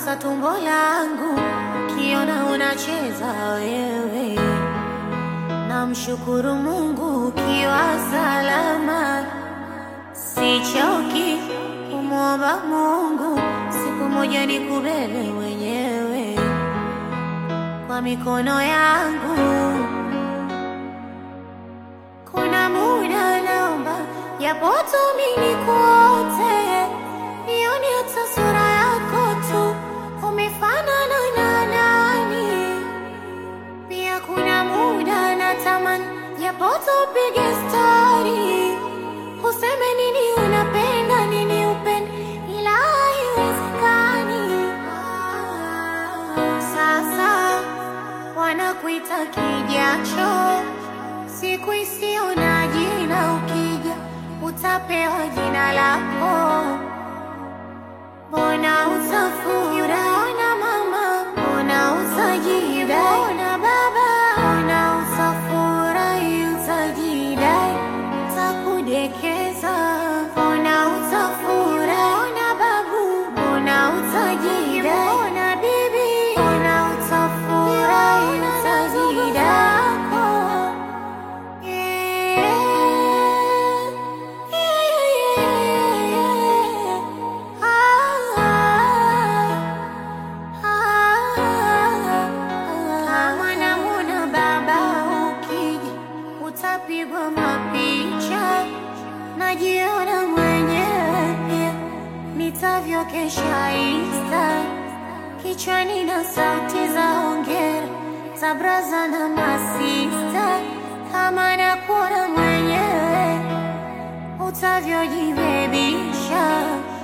gusa tumbo langu, kiona unacheza wewe. Namshukuru Mungu ukiwa salama, sichoki kumwomba Mungu, siku moja nikubebe mwenyewe kwa mikono yangu. Kuna muda naomba japo tu mimi nikuote, nione hata sura yako tu, umefanana na nani? Pia kuna muda natamani japo tupige stori, useme nini unapenda nini upende, ila haiwezekani. Sasa wanakuita kijacho, siku isiyo na jina, ukija utapewa jina lako. Mbona utafurahi? Ona mama, mbona utajibu? Ona baba, mbona utafurahi? Utajidai, utakudekeza. Mbona utafurahi? Ona babu, mbona utajibu? Ona bibi, mbona utafurahi? Utajidai. Kama namwona baba ukija, utapigwa mapicha, najiona mwenyewe pia nitavyokesha Insta, kichwani na sauti za hongera za braza na masista, kama nakuona mwenyewe utavyojibebisha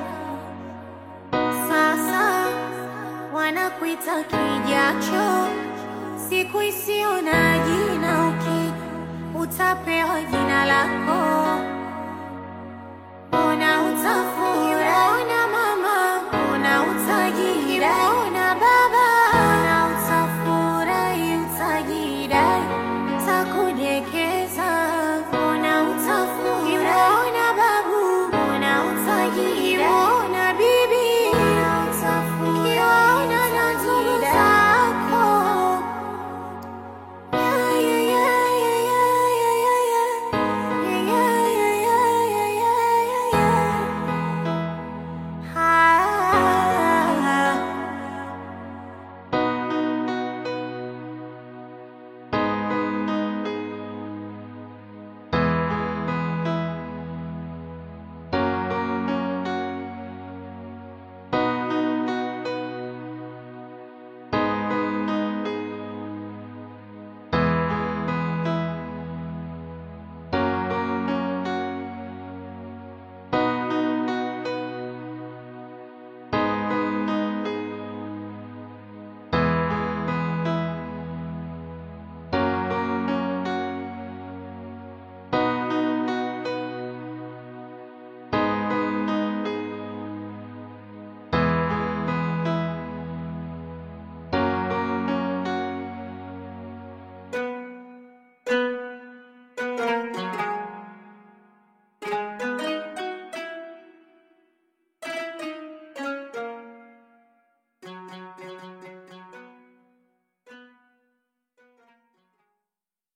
sasa wanakuita kijacho, siku isiyo na jina, ukija utapewa jina lako.